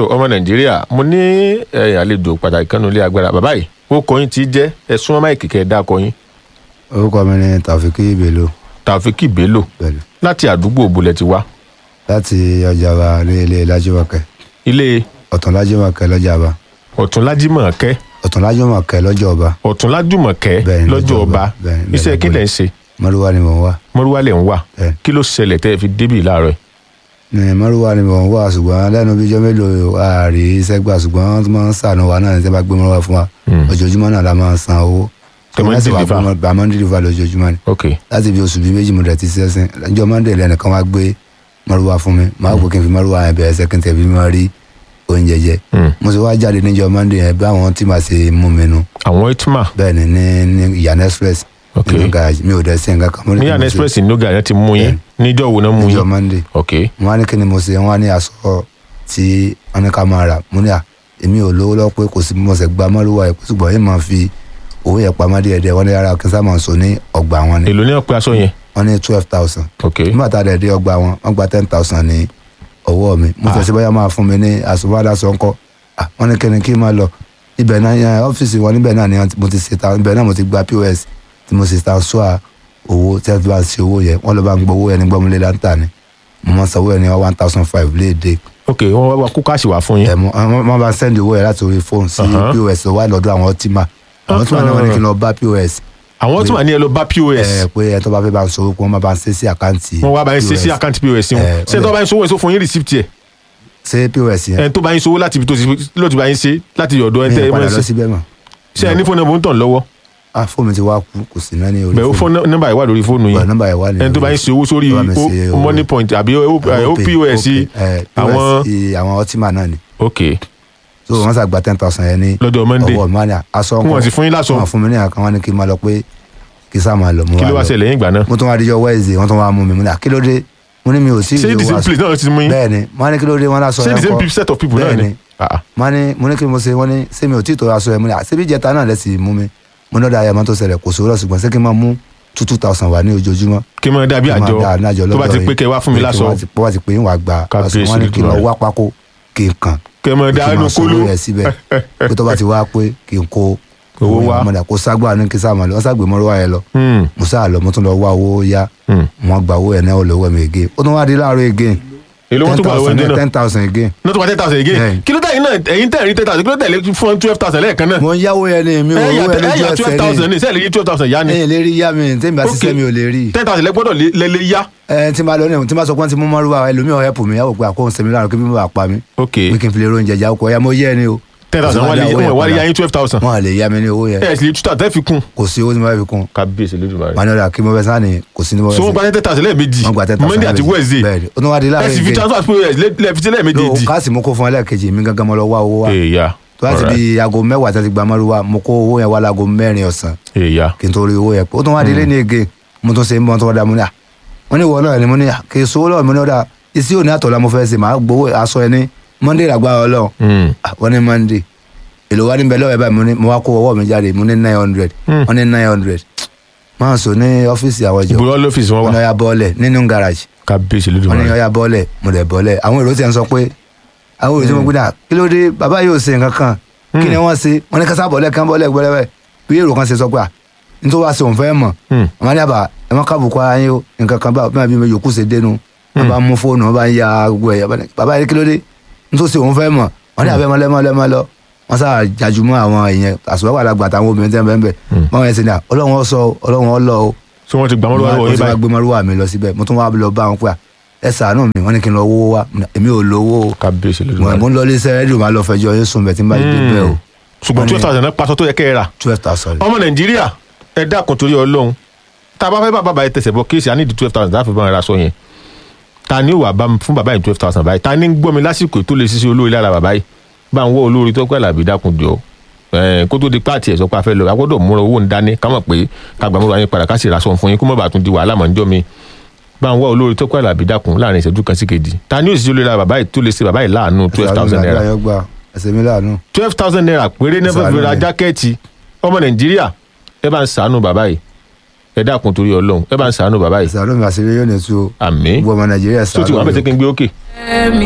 so ọmọ nàìjíríà mo ní ẹ̀yìn àlejò pàtàkì kan nílé agbára bàbá yìí ó kọyìn tí jẹ́ ẹ̀sùn ọmọ ìkìkẹ́ ẹ̀dá kọyìn orúkọ mi ni tàfíkì bello tàfíkì bello pẹ̀lú láti àdúgbò òbúlẹ̀ ti wá láti ọjàba ní ilé lájúmọ̀kẹ́ ilé ọ̀tún lájúmọ̀kẹ́ lọ́jàba ọ̀túnlájímọ̀kẹ́ ọ̀tún lájúmọ̀kẹ́ lọ́jọ́ ọba ọ̀túnlájùmọ̀kẹ́ Bẹ́ẹ̀ni, lọ́jọ́ lọ́jọ́ ọba ọba. Bẹ́ẹ̀ni, bẹ́ẹ̀ni, iṣẹ́ kí lẹ̀ ń ṣe mọ́rúwá ni mò ń wá mọ́rúwá lẹ̀ ń wà Bẹ́ẹ̀ni. kí ló ṣẹlẹ̀ tẹ́ ẹ fi débì láàárọ̀ yìí? ní mọ́rúwá ni mò ń wá ṣùgbọ́n lẹ́nu bíjọ́ mélòó ààrí iṣẹ́ gbà ṣùgbọ́n wọ́n tún máa ń sànù wa náà ní sẹ́ bá gbé mọ́rúwá fún wa ojoojúmọ́ náà la máa ń san owó Tẹ́ máa ń Wọ́n sì wá deliver. gbé mọ́- bá máa ń deliver lójoojúmọ́ ni ok láti bí oṣù bíi méjì mo dẹ̀ ti sẹ́sìn ọjọ́ monday lẹ́nìkan wá gbé mọ́rúwá fún mi máa gbé kí n fi mọ́rúwá yẹn bẹ̀rẹ̀ sẹ́kìn tẹ̀ fi máa rí oúnjẹ jẹ Mm. mo sì wá jáde níjọ́ monday yẹn bí àwọn tí màá ṣe mú mi nu àwọn itma bẹ́ẹ̀ ni ní ní ìyànà express Ok. nínú garage mi ò dẹ̀ sí nǹkan kan mo ní ní kí yàrá mo ṣe express noga yẹn ti mú yín níjọ́ wo náà mú níjọ́ yín monday ok mo wá ní kí ni mo ṣe wọ́n wá ní aṣọ tí wọ́n ní ká máa rà mo ní à èmi ò lówó lọ́wọ́ pé kò sí bí mo ṣe gba mọ́rúwá yẹn ṣùgbọ́n yìí máa fi owó yẹn pamọ́ díẹ̀ díẹ̀ wọ́n ní rárá kí n sábà sọ ní ọgbà wọn ni èlò ní ọ̀pẹ aṣọ yẹn wọ́n ní twelve thousand ok nígbà tá a dẹ̀ dé ọgbà wọn wọ́n gba ten thousand ní ọwọ́ mi mo tẹ̀sí bóyá máa fún mi ní àsùnwádàsọ ńkọ́ Ah, wọ́n ní kíni kí n máa lọ ibẹ̀ náà yẹn ọ́fíìsì wọn níbẹ̀ náà ni mo ti ṣe ta ibẹ̀ náà mo ti gba pos tí mo ṣe ta sọ́à owó tí wọ́n bá ń ṣe owó yẹn wọ́n lọ bá ń gbọ́ owó yẹn ní gbọ́mọlé láńtà ni mo máa ń sanwó yẹn ní one thousand five léde ok wọ́n wá wá kó káàsì wá fún yín ẹ̀ mo wọ́n bá ń sẹ́ndì owó yẹn láti orí fóònù sí Uh-huh. pos wà lọ́dọ̀ àwọn tíma àwọn tíma náà wọ́n ní kí n lọ bá pos àwọn tí wà ní ẹ lọ bá pos ẹ̀ pé ẹ̀ tó bá fẹ́ bá ń sọ owó kí wọ́n má bá ń ṣe sí àkáǹtì wọ́n wá bá yín ṣe sí POS. àkáǹtì pos wọn Eh, ṣé ó tó lè- bá yín sówó èso fún yín receipt yẹ ṣé pos yẹn ẹ tó bá yín sówó láti ibi tó ti ló ti bá yín ṣe láti ọ̀dọ̀ ẹ mi tẹ́ ì ẹ padà mọ́ lọ ṣe síbẹ̀ mọ́ ṣé ẹ ní fóònù nọ́mbà ń tàn lọ́wọ́ ah fóònù mi ti wá kú kò sí náà ní orí bẹ́ẹ̀ ó fóònù nọ́mbà yìí wà lórí fóònù Bẹ́ẹ̀, yín nọ́mbà yẹn wà ní ẹni tó bá yín ṣe owó sórí Tó bá mi ṣe o- owó. money point àbí o- eh, OP, opos eh, àwọn POS, àwọn ọtíma náà ni ok so wọ́n sàgbà ten thousand yẹn ní lọ́jọ́ monday ọwọ́ mi wá ní aṣọ Kí wọ́n sì fún yín láṣọ? wọ́n fún mi ní àkàn wọ́n ní kí n máa lọ pé kí n sá máa lọ mo kí wá ló wá lọ. ṣẹlẹ̀ yín ìgbà náà mo tún wá díjọ wednesday wọ́n tún wá mú mi mo ní à, kí ló dé mo ní mi ò sí ṣé the same place náà ló ti mú yín bẹ́ẹ̀ ni mo ní kí ló dé wọ́n láṣọ ṣé yẹn the same kọ́ people- set of people náà bẹ́ẹ̀ ni ni Ah, ah. mo ní mo ní kí mo ṣe wọ́n ní ṣé mi ò tí ì tó aṣọ yẹn mo ní à, ṣé bí ìjẹta náà lẹ sì mú mi mo ní ọ̀dà ayé máa tó ṣẹlẹ̀ kò sówó lọ ṣùgbọ́n ṣé kí n máa mú two two thousand wà ní ojoojúmọ́ kí n máa dàbí kí n máa àjọ dá àjọ tó bá ti lọ́dọ̀ pé yín. kẹ́ wá fún mi Pé kí láṣọ wọ́n ti- bó bá ti pé yín wàá gba Kábíyèsí aṣọ wọn ní kí n lọ Olódùmarè. wá pákó kí n kàn kẹ́ máa kí dá n inú máa sọ kóló owó yẹn síbẹ̀ pé tó bá ti wá pé kí n kó Owó wá. yẹn mọ́dà kó ságbà ní kí sáà máa lọ wọ́n ságbè mọ́rọ́ wá yẹn lọ Hmm, mo sáà lọ mo tún lọ wá owó yá hmm. wọ́n gba owó yẹn náà ó lọ wọ́ mi again ó tún wá di láàárọ̀ again èlò wọn tó gbà lọ́wọ́ ẹni náà ten thousand again náà tó wá ten thousand again Bẹ́ẹ̀. kí ló dé yín náà ẹ̀yin tẹ̀ rí ten thousand kí ló tẹ̀lé fún twelve thousand lẹ́ẹ̀kan náà mo ń yáwó yẹn ní mi ò ẹ̀yà owó yẹn lójú ẹ̀yà twelve thousand ẹsẹ̀ ní sẹ́ẹ̀lì yí twelve thousand yá ní ni ẹ̀yìn lè rí yá mi tẹ́mi bá Ok. ṣiṣẹ́ mi ò lè rí ten thousand lẹ́gbọ́dọ̀ lé lé yá ẹ tí n bá lọ ní tí n bá sọ pé wọ́n ti mú mọ́rúwá ẹlòmíràn help mi yàwó pé àkóhùn sẹ́mi láàrú kí bí mo bá pa mi ok pé kí n fi lè ronjẹ jà ọkọ̀ ya mo yẹ ni o ten thousand wọ́n lè wọ́n wá lè yá yín twelve thousand wọn à lè yá mi ní owó yẹn ẹ̀ sì lè túta tẹ́ fi kún kò sí owó tí mo fẹ́ fi kún kábíyèsí lójúmọ́ wọn ní ọ̀dà kí mo fẹ́ sáà ní kò sí ní mo fẹ́ so wọ́n sí gba ten thousand lẹ́ẹ̀mejì wọ́n gba ten thousand monday àti wednesday bẹ́ẹ̀ ni ó tún wá di ẹ̀ láàrin sì fi ìgbé transfer pos lẹ́ẹ̀fi sí lẹ́ẹ̀mejì ló káàsì mo kó fún ẹlẹ́ẹ̀kejì mi gángan mo lọ wá owó wa èèyà tó láti bí aago mẹ́wàá tí wọ́n ti gba mọ́rúwá mo kó owó yẹn wá láago mẹ́rin ọ̀sán èèyà kí n tó rí owó yẹn pé ó tún wá di lé ní ege mo tún ṣe ń bọ́ tó wá dá mo ní à wọ́n ní ìwọ náà ni mo ní à kì í sowó lọ́wọ́ mi ní ọ̀dà isi òní àtọ̀lá mo fẹ́ ṣe màá gbowó aṣọ ẹni monday làgbà ọlọ́run Hmm. Ah, wọ́n ní monday èlò wa níbẹ̀ lọ́wọ́ ẹ̀ báyìí mo ní mo wá kó ọwọ́ mi jáde mo ní nine hundred Hmm. wọ́n ní nine hundred máa sọ ní ọ́fíìsì àwọn ìjọ ìbúrọ́ lọ́fíìsì wọn wọ́n ní wà ọya bọ́ọ̀lẹ̀ nínú garage kábíyèsí wọ́n ní lójúmọ́ ọya bọ́ọ̀lẹ̀ mo dẹ̀ bọ́ọ̀lẹ̀ àwọn èrò tí ń sọ pé àwọn èrò tí mo gbé dà kí ló dé bàbá yóò ṣe nǹkan kan kí ni wọ́n ṣe wọ́n ní kásá bọ́ọ̀lẹ̀ kan bọ́ọ̀lẹ̀ gbọ́lẹ̀ bí èrò kan ṣe sọ pé à nítorí wàá ṣe òun fẹ́ mọ̀ Hmm. àwọn ní àbá ẹ má kábùkù ara yín o nǹkan kan bá bí mi yòókù ṣe dénú wọn bá mú fóònù wọn bá ń ya gbogbo ẹ̀yà bàbá yẹn kí ló dé nítorí ṣe òun fẹ́ mọ̀ wọn ní àbẹ́ mọ́ lẹ́mọ́ lẹ́mọ́ lọ wọn sáà jajumọ́ àwọn èèyàn àṣùwọ́ àgbà àtàwọn obìnrin tẹ́ ń bẹ́ẹ̀ bẹ́ẹ̀ wọn yẹn ṣe ní à ọlọ́run ọ sọ o, ọlọ́run ọ lọ o so wọ́n ti gbà wọ́n lọ́wọ́ wọ́n yín ti wá báyìí gbé mọ́rúwà mi lọ síbẹ̀ mo tún wá lọ bá wọn pé à ẹ ṣàánú mi wọ́n ní kí n lọ wówó wá èmi ò lówó o kábíyèsí mo lójúmọ́ mo ń lọ ilé iṣẹ́ rédíò máa lọ fẹjọ́ yín sùn bẹ̀ tí n bá dé bẹ́ẹ̀ o ṣùgbọ́n twelve thousand náà pàṣọ tó yẹ kẹ́ ẹ rà twelve thousand ọmọ nàìjíríà ẹ dákun torí ọlọ́run tá a bá fẹ́ bá bàbá yìí tẹ̀sẹ̀ bọ́ kéèsì á ní di twelve thousand láti bá wọn ra aṣọ yẹn ta ni ó wà bá mi fún bàbá yìí twelve thousand báyìí ta ni ń gbọ́ mi lásìkò tó lè ṣiṣẹ́ olórí lára bàbá yìí bá ń wọ́ olórí tó pẹ́ làbí dákun jọ ẹ̀ kó tó di pààtì ẹ̀ sọ pé a fẹ́ lọ a gbọ́dọ̀ múra owó ń dání ká mọ̀ pé ká gbà múra yín padà ká sì ra aṣọ fún yín kó mọ̀ bá tún di wàhálà mọ̀ níjọ́ mi bá ń wọ́ olórí tó pẹ́ làbí dákun láàrin ìṣẹ́jú kan sí kejì ta ni ó sì ṣe olórí lára bàbá yìí tó lè ṣe bàbá yìí láàánú twelve thousand naira ẹsẹ̀ mi láàánú twelve thousand naira péré ní fẹ́ fi ra jákẹ́ẹ̀tì ọmọ nàìjíríà ẹ bá ń sàánú bàbá yìí ẹ dákun torí ọlọ́run ẹ bá ń sàánú bàbá yìí ẹsẹ̀ àlọ́ mi àṣírí yóò ní tu o àmín gbogbo ọmọ nàìjíríà tó ti wà ṣàánú bẹ́ẹ̀ mi o. tẹ́ kí n gbé ókè.